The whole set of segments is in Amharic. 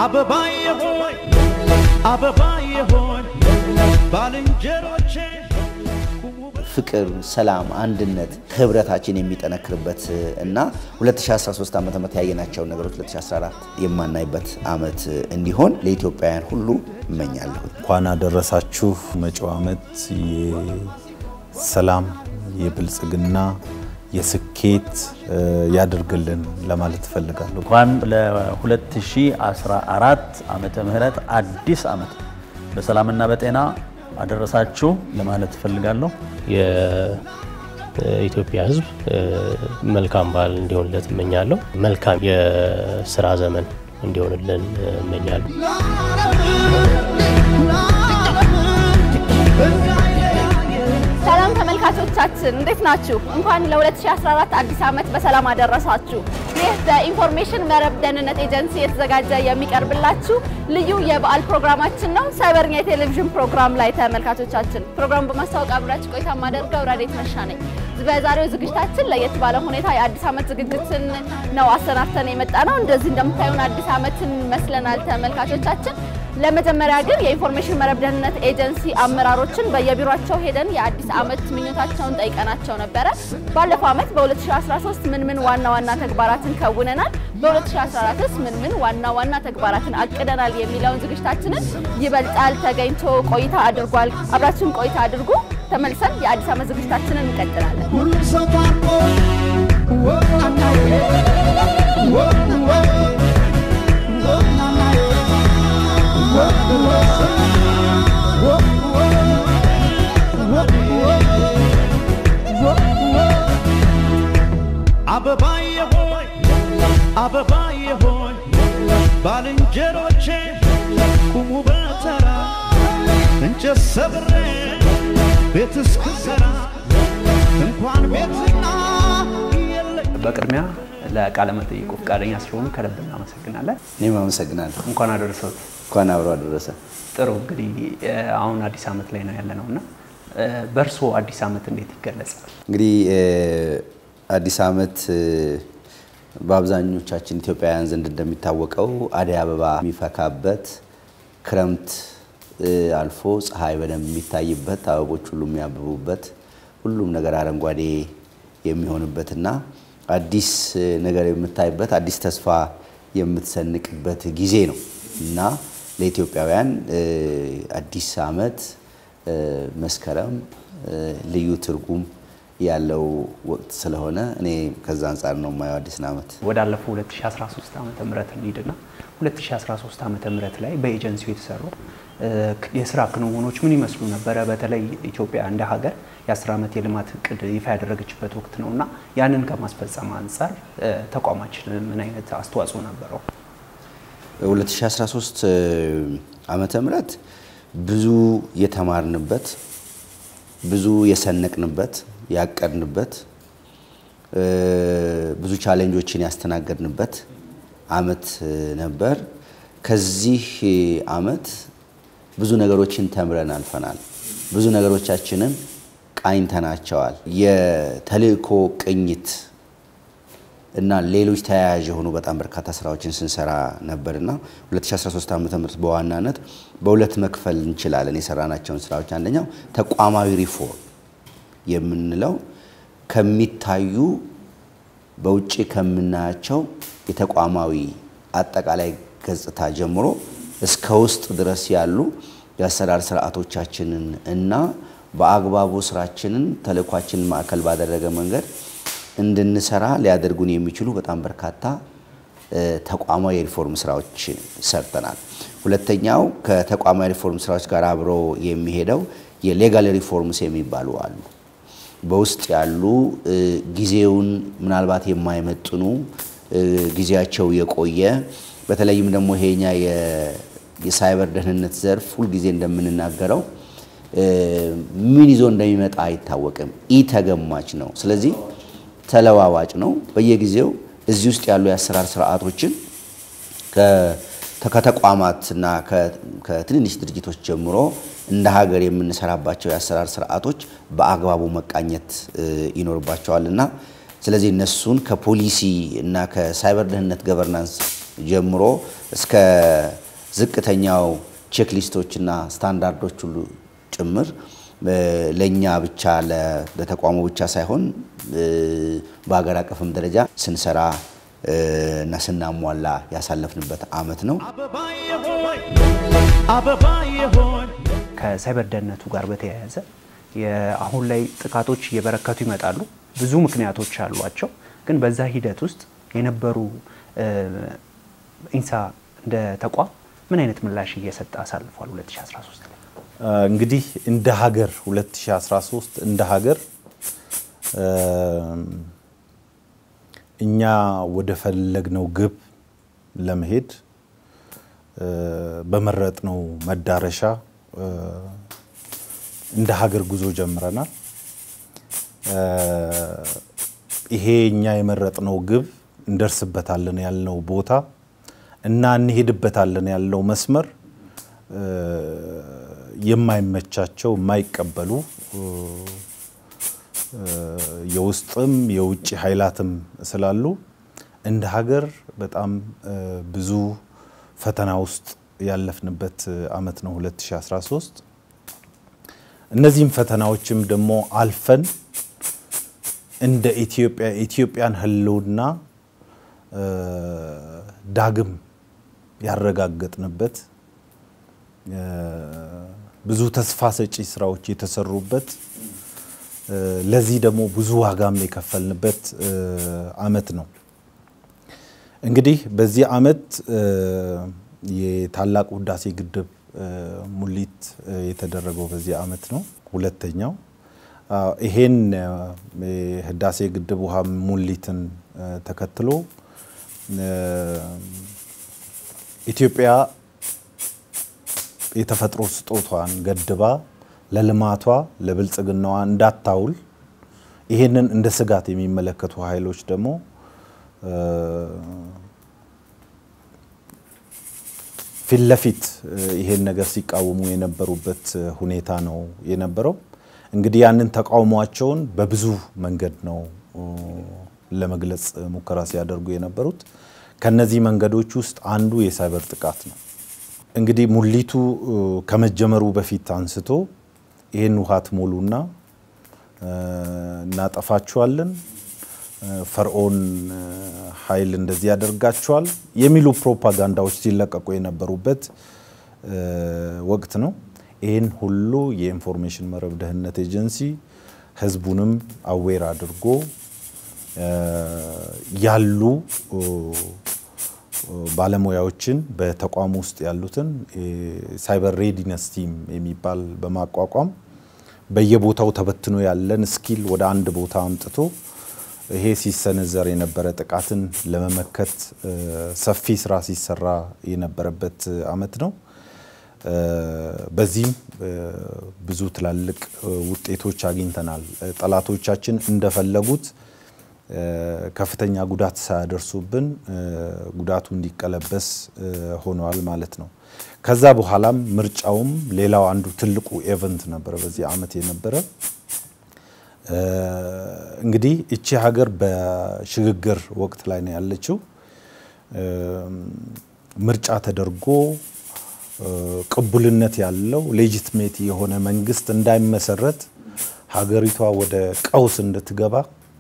አበባዬ ሆይ አበባዬ ሆይ ባልንጀሮቼ ፍቅር፣ ሰላም፣ አንድነት ህብረታችን የሚጠነክርበት እና 2013 ዓ ም ያየናቸውን ነገሮች 2014 የማናይበት ዓመት እንዲሆን ለኢትዮጵያውያን ሁሉ እመኛለሁ። እንኳን አደረሳችሁ። መጪው ዓመት የሰላም የብልጽግና የስኬት ያድርግልን ለማለት እፈልጋለሁ። እንኳን ለ2014 ዓመተ ምህረት አዲስ ዓመት በሰላምና በጤና አደረሳችሁ ለማለት እፈልጋለሁ። የኢትዮጵያ ሕዝብ መልካም በዓል እንዲሆንለት እመኛለሁ። መልካም የስራ ዘመን እንዲሆንልን እመኛለሁ። ሰላም ተመልካቾቻችን እንዴት ናችሁ? እንኳን ለ2014 አዲስ ዓመት በሰላም አደረሳችሁ። ይህ በኢንፎርሜሽን መረብ ደህንነት ኤጀንሲ የተዘጋጀ የሚቀርብላችሁ ልዩ የበዓል ፕሮግራማችን ነው። ሳይበርኛ የቴሌቪዥን ፕሮግራም ላይ ተመልካቾቻችን ፕሮግራሙ በማስታወቅ አብራችሁ ቆይታ ማደርገው ረዴት መሻ ነኝ። በዛሬው ዝግጅታችን ለየት ባለ ሁኔታ የአዲስ ዓመት ዝግጅትን ነው አሰናድተን የመጣ ነው። እንደዚህ እንደምታዩን አዲስ ዓመትን መስለናል ተመልካቾቻችን። ለመጀመሪያ ግን የኢንፎርሜሽን መረብ ደህንነት ኤጀንሲ አመራሮችን በየቢሮቸው ሄደን የአዲስ ዓመት ምኞታቸውን ጠይቀናቸው ነበረ። ባለፈው ዓመት በ2013 ምን ምን ዋና ዋና ተግባራትን ከውነናል፣ በ2014ስ ምን ምን ዋና ዋና ተግባራትን አቅደናል የሚለውን ዝግጅታችንን ይበልጣል ተገኝቶ ቆይታ አድርጓል። አብራችሁን ቆይታ አድርጉ። ተመልሰን የአዲስ ዓመት ዝግጅታችንን እንቀጥላለን። ሁሉም ሰው ታርቆ ወናናዬ ወናናዬ አበባዬ ሆይ አበባዬ ሆይ ባልንጀሮቼ ቁሙ በተራ እንጨት ሰብሬ ቤት እስክሰራ እንኳን ቤትና የለኝ በቅድሚያ ለቃለ መጠይቁ ፈቃደኛ ስለሆኑ ከልብ እናመሰግናለን። እኔም አመሰግናለሁ። እንኳን አደረሰዎት። እንኳን አብሮ አደረሰ። ጥሩ እንግዲህ አሁን አዲስ ዓመት ላይ ነው ያለነው እና በእርስዎ አዲስ ዓመት እንዴት ይገለጻል? እንግዲህ አዲስ ዓመት በአብዛኞቻችን ኢትዮጵያውያን ዘንድ እንደሚታወቀው አደይ አበባ የሚፈካበት ክረምት አልፎ ፀሐይ በደንብ የሚታይበት አበቦች ሁሉ የሚያብቡበት ሁሉም ነገር አረንጓዴ የሚሆንበትና አዲስ ነገር የምታይበት አዲስ ተስፋ የምትሰንቅበት ጊዜ ነው እና ለኢትዮጵያውያን አዲስ ዓመት መስከረም ልዩ ትርጉም ያለው ወቅት ስለሆነ እኔ ከዛ አንጻር ነው የማየው አዲስን ዓመት። ወዳለፈው 2013 ዓመተ ምህረት እንሂድና 2013 ዓመተ ምህረት ላይ በኤጀንሲው የተሰሩ የስራ ክንውኖች ምን ይመስሉ ነበረ? በተለይ ኢትዮጵያ እንደ ሀገር የ10 ዓመት የልማት እቅድ ይፋ ያደረገችበት ወቅት ነው እና ያንን ከማስፈጸም አንጻር ተቋማችን ምን አይነት አስተዋጽኦ ነበረው? 2013 ዓመተ ምህረት ብዙ የተማርንበት ብዙ የሰነቅንበት ያቀድንበት ብዙ ቻሌንጆችን ያስተናገድንበት አመት ነበር። ከዚህ አመት ብዙ ነገሮችን ተምረን አልፈናል። ብዙ ነገሮቻችንን ቃኝተናቸዋል። የተልእኮ ቅኝት እና ሌሎች ተያያዥ የሆኑ በጣም በርካታ ስራዎችን ስንሰራ ነበርና 2013 ዓ.ም በዋናነት በሁለት መክፈል እንችላለን የሰራናቸውን ስራዎች። አንደኛው ተቋማዊ ሪፎርም የምንለው ከሚታዩ በውጭ ከምናያቸው የተቋማዊ አጠቃላይ ገጽታ ጀምሮ እስከ ውስጥ ድረስ ያሉ የአሰራር ስርዓቶቻችንን እና በአግባቡ ስራችንን ተልእኳችንን ማዕከል ባደረገ መንገድ እንድንሰራ ሊያደርጉን የሚችሉ በጣም በርካታ ተቋማዊ የሪፎርም ስራዎች ሰርተናል። ሁለተኛው ከተቋማዊ ሪፎርም ስራዎች ጋር አብሮ የሚሄደው የሌጋል ሪፎርምስ የሚባሉ አሉ። በውስጥ ያሉ ጊዜውን ምናልባት የማይመጥኑ ጊዜያቸው የቆየ በተለይም ደግሞ ይሄኛ የሳይበር ደህንነት ዘርፍ ሁልጊዜ እንደምንናገረው ምን ይዞ እንደሚመጣ አይታወቅም። ኢ ተገማች ነው። ስለዚህ ተለዋዋጭ ነው። በየጊዜው እዚህ ውስጥ ያሉ የአሰራር ስርዓቶችን ከተቋማትና ከትንንሽ ድርጅቶች ጀምሮ እንደ ሀገር የምንሰራባቸው የአሰራር ስርዓቶች በአግባቡ መቃኘት ይኖርባቸዋል እና ስለዚህ እነሱን ከፖሊሲ እና ከሳይበር ደህንነት ገቨርናንስ ጀምሮ እስከ ዝቅተኛው ቼክሊስቶችና ስታንዳርዶች ሁሉ ጭምር ለእኛ ብቻ ለተቋሙ ብቻ ሳይሆን በሀገር አቀፍም ደረጃ ስንሰራ እና ስናሟላ ያሳለፍንበት ዓመት ነው። አበባዬ ሆይ አበባዬ ሆይ ከሳይበር ደህንነቱ ጋር በተያያዘ አሁን ላይ ጥቃቶች እየበረከቱ ይመጣሉ። ብዙ ምክንያቶች አሏቸው። ግን በዛ ሂደት ውስጥ የነበሩ ኢንሳ እንደ ተቋም ምን አይነት ምላሽ እየሰጠ አሳልፏል 2013 ላይ? እንግዲህ እንደ ሀገር 2013 እንደ ሀገር እኛ ወደ ፈለግነው ግብ ለመሄድ በመረጥነው መዳረሻ እንደ ሀገር ጉዞ ጀምረናል። ይሄ እኛ የመረጥነው ግብ እንደርስበታለን ያልነው ቦታ እና እንሄድበታለን ያልነው መስመር የማይመቻቸው የማይቀበሉ የውስጥም የውጭ ኃይላትም ስላሉ እንደ ሀገር በጣም ብዙ ፈተና ውስጥ ያለፍንበት ዓመት ነው 2013። እነዚህም ፈተናዎችም ደግሞ አልፈን እንደ ኢትዮጵያ ኢትዮጵያን ሕልውና ዳግም ያረጋገጥንበት ብዙ ተስፋ ሰጪ ስራዎች የተሰሩበት ለዚህ ደግሞ ብዙ ዋጋም የከፈልንበት ዓመት ነው። እንግዲህ በዚህ ዓመት የታላቁ ህዳሴ ግድብ ሙሊት የተደረገው በዚህ ዓመት ነው። ሁለተኛው ይሄን የህዳሴ ግድብ ውሃ ሙሊትን ተከትሎ ኢትዮጵያ የተፈጥሮ ስጦቷን ገድባ ለልማቷ ለብልጽግናዋ እንዳታውል ይሄንን እንደ ስጋት የሚመለከቱ ኃይሎች ደግሞ ፊት ለፊት ይሄን ነገር ሲቃወሙ የነበሩበት ሁኔታ ነው የነበረው። እንግዲህ ያንን ተቃውሟቸውን በብዙ መንገድ ነው ለመግለጽ ሙከራ ሲያደርጉ የነበሩት። ከነዚህ መንገዶች ውስጥ አንዱ የሳይበር ጥቃት ነው። እንግዲህ ሙሊቱ ከመጀመሩ በፊት አንስቶ ይህን ውሃ ትሞሉና እናጠፋችኋለን፣ ፈርዖን ኃይል እንደዚህ ያደርጋችኋል የሚሉ ፕሮፓጋንዳዎች ሲለቀቁ የነበሩበት ወቅት ነው። ይህን ሁሉ የኢንፎርሜሽን መረብ ደህንነት ኤጀንሲ ህዝቡንም አዌር አድርጎ ያሉ ባለሙያዎችን በተቋሙ ውስጥ ያሉትን ሳይበር ሬዲነስ ቲም የሚባል በማቋቋም በየቦታው ተበትኖ ያለን ስኪል ወደ አንድ ቦታ አምጥቶ ይሄ ሲሰነዘር የነበረ ጥቃትን ለመመከት ሰፊ ስራ ሲሰራ የነበረበት ዓመት ነው። በዚህም ብዙ ትላልቅ ውጤቶች አግኝተናል። ጠላቶቻችን እንደፈለጉት ከፍተኛ ጉዳት ሳያደርሱብን ጉዳቱ እንዲቀለበስ ሆነዋል ማለት ነው። ከዛ በኋላም ምርጫውም ሌላው አንዱ ትልቁ ኤቨንት ነበረ በዚህ ዓመት የነበረ። እንግዲህ እቺ ሀገር በሽግግር ወቅት ላይ ነው ያለችው። ምርጫ ተደርጎ ቅቡልነት ያለው ሌጂትሜት የሆነ መንግስት እንዳይመሰረት ሀገሪቷ ወደ ቀውስ እንድትገባ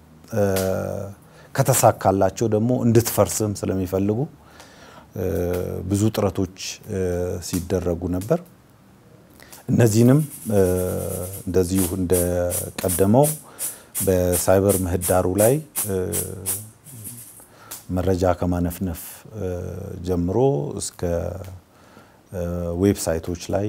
ከተሳካላቸው ደግሞ እንድትፈርስም ስለሚፈልጉ ብዙ ጥረቶች ሲደረጉ ነበር። እነዚህንም እንደዚሁ እንደቀደመው በሳይበር ምህዳሩ ላይ መረጃ ከማነፍነፍ ጀምሮ እስከ ዌብሳይቶች ላይ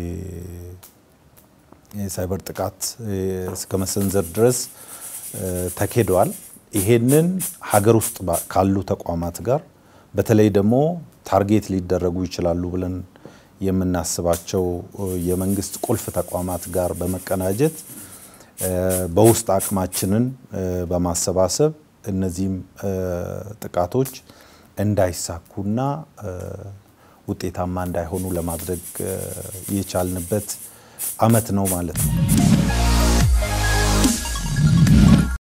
የሳይበር ጥቃት እስከ መሰንዘር ድረስ ተኬደዋል። ይሄንን ሀገር ውስጥ ካሉ ተቋማት ጋር በተለይ ደግሞ ታርጌት ሊደረጉ ይችላሉ ብለን የምናስባቸው የመንግስት ቁልፍ ተቋማት ጋር በመቀናጀት በውስጥ አቅማችንን በማሰባሰብ እነዚህም ጥቃቶች እንዳይሳኩና ውጤታማ እንዳይሆኑ ለማድረግ የቻልንበት ዓመት ነው ማለት ነው።